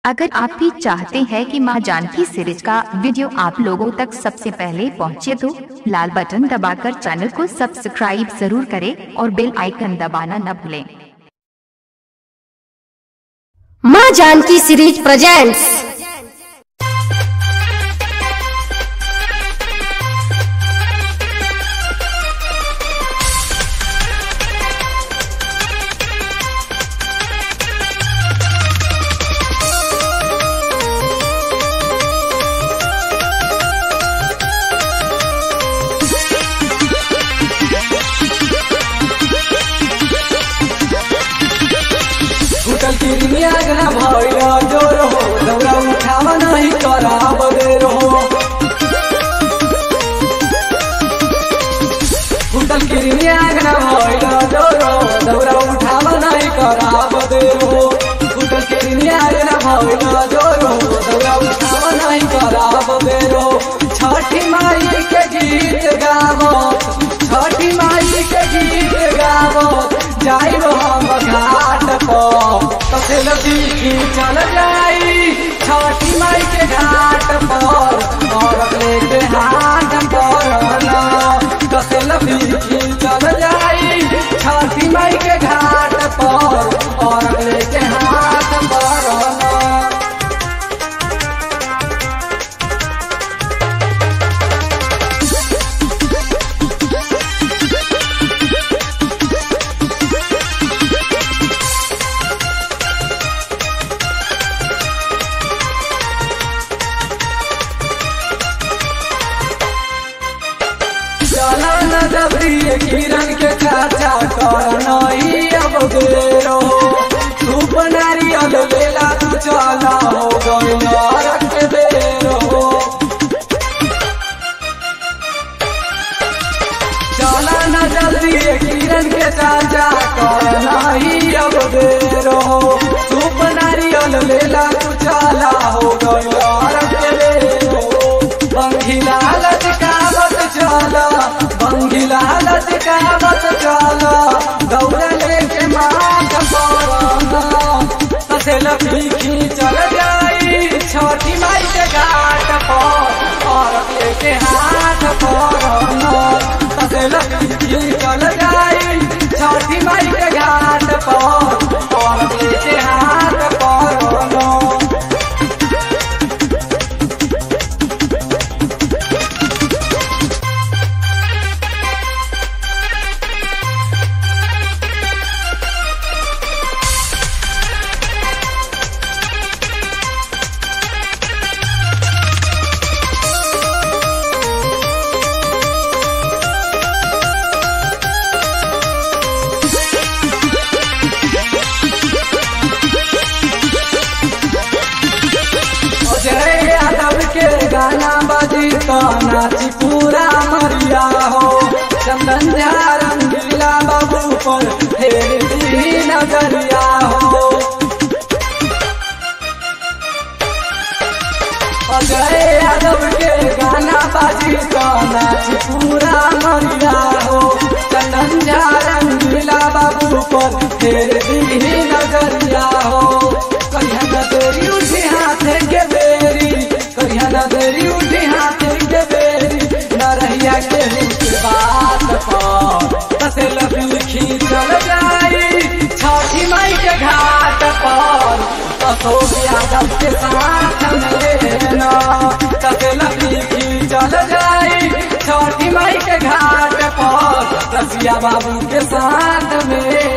अगर आप भी चाहते हैं कि मां जानकी सीरीज का वीडियो आप लोगों तक सबसे पहले पहुंचे तो लाल बटन दबाकर चैनल को सब्सक्राइब जरूर करें और बेल आइकन दबाना न भूलें माँ जानकी सीरीज प्रेजेंट्स उठल किरमिया गना भइल जोर हो दौरा उठावा नहीं कराब देर हो उठल किरमिया गना भइल जोर हो दौरा उठावा नहीं कराब देर हो उठल किरमिया गना भइल जोर हो दौरा उठावा नहीं कराब देर हो छठी माई के गीत गावो छठी माई के गीत गावो जाई हम घाट पर कसे लगी चल जाई छठी माई के घाट पर और लेके हाथ पर ना कसे लगी चल जाई छठी माई के घाट पर और लेके हाथ पर ना चला न जबरी किरण के चाचा कर नहीं अब देरो धूप नारियल बेला तू चला हो गई नरक के देरो चला न जल्दी किरण के चाचा कर नहीं अब देरो धूप नारियल बेला तू चला हो गई नरक के देरो बंगिला लचकावत चला बंगिला लचकावत चला दौड़ लेके माथ पड़ना तसे लपी चल जाई छोटी माई के घाट पर और लेके हाथ पड़ना तसे लपी चल जाई छोटी माई के घाट पर और लेके हाथ पड़ना जय यादव के गाना बजी तो नाची पूरा मरिया हो चंदन झा रंगीला बाबू पर फेर दी नजरिया हो जय यादव के गाना बजी तो नाची पूरा मरिया हो चंदन झा रंगीला बाबू पर फेर दी नजरिया हो कहिया न तेरी उठी हाथ के बेरी कहिया न तेरी उठी हाथ के बेरी न रहिया के रुक बात पर तसे लबी चल जाई छठी माई के घाट पर तसो यादव के साथ लेना तसे लबी चल जाई छठी माई के घाट पर रसिया बाबू के साथ में